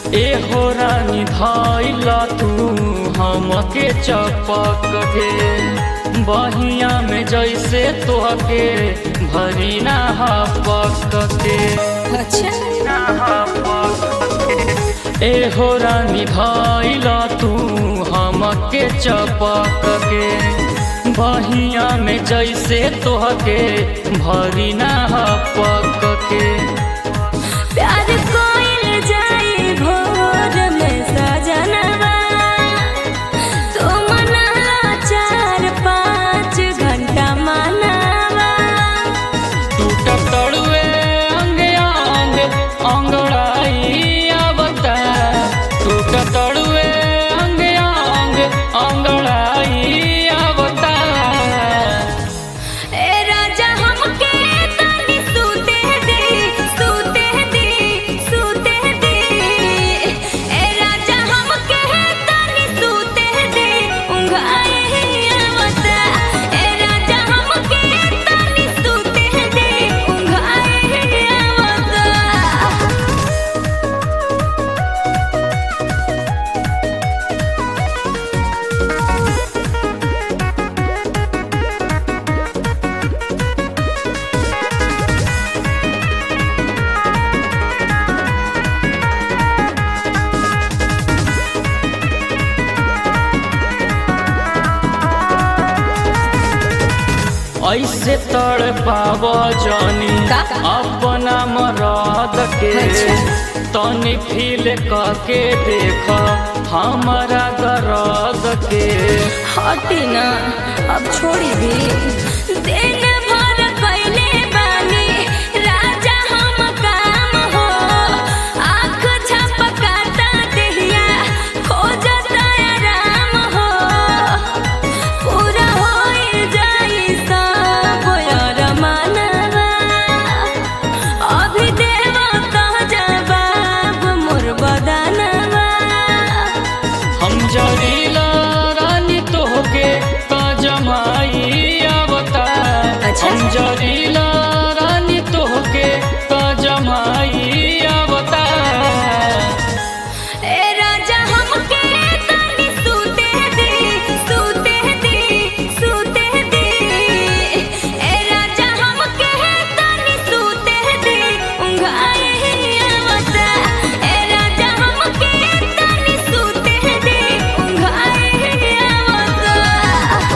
ए हो रानी धैला तू हमके चपक के बहिया में जैसे तोहके भरी ना हपक के ए हो रानी धैला तू हमके चपक के बहिया में जैसे तोहके भरी ना हपक के प्यार कोइल जाई भोर में सजनवा तू मनाला चार पाँच घंटा मनावा टूटत तड़ुए अंग अंग अंगड़ाई आवता टूटत तड़ुए अंग अंग अंगड़ाई आवता ए राजा हमके तनी सूते दे सूते दे सूते दे ए राजा हमके तनी सूते दे उंघाए आवता ए राजा हमके तनी सूते दे उंघाए आवता ऐसे तड़ पाव जानी का? अपना मराद के तनी फील करके देख हमारा दर्द के हटी ना अब छोड़ी भी दिन भर कैले बानी राजा हम काम हो आँख झपकाता देहिया खोजता आराम हो पूरा होई जाई सब यार मानवा अभी देवा कह जवाब मोर बदनवा हम जरीला रानी तोहके का जमाई आवता अच्छा। हम जरीला रानी तोहके का जमाई आवता ए राजा हमके तनी सूते दे सूते दे सूते दे ए राजा हमके तनी सूते दे उंघाए आवता ए राजा हमके तनी सूते दे उंघाए आवता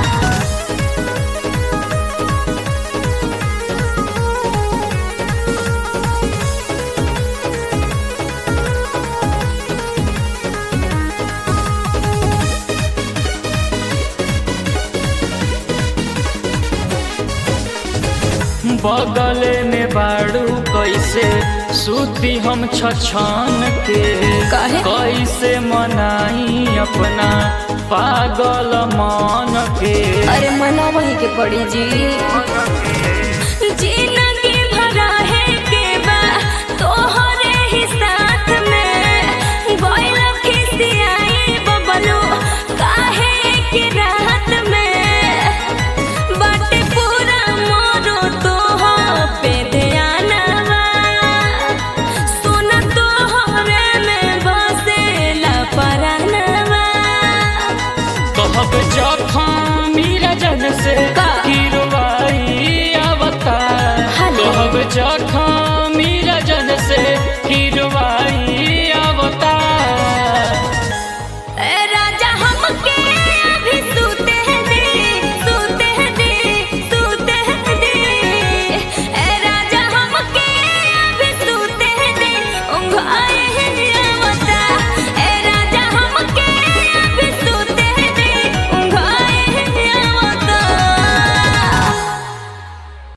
बगले में बाड़ू कैसे सूती हम छछान के काहे? कैसे मनाई अपना पागल मान के अरे मना वही के पड़ी जी जीना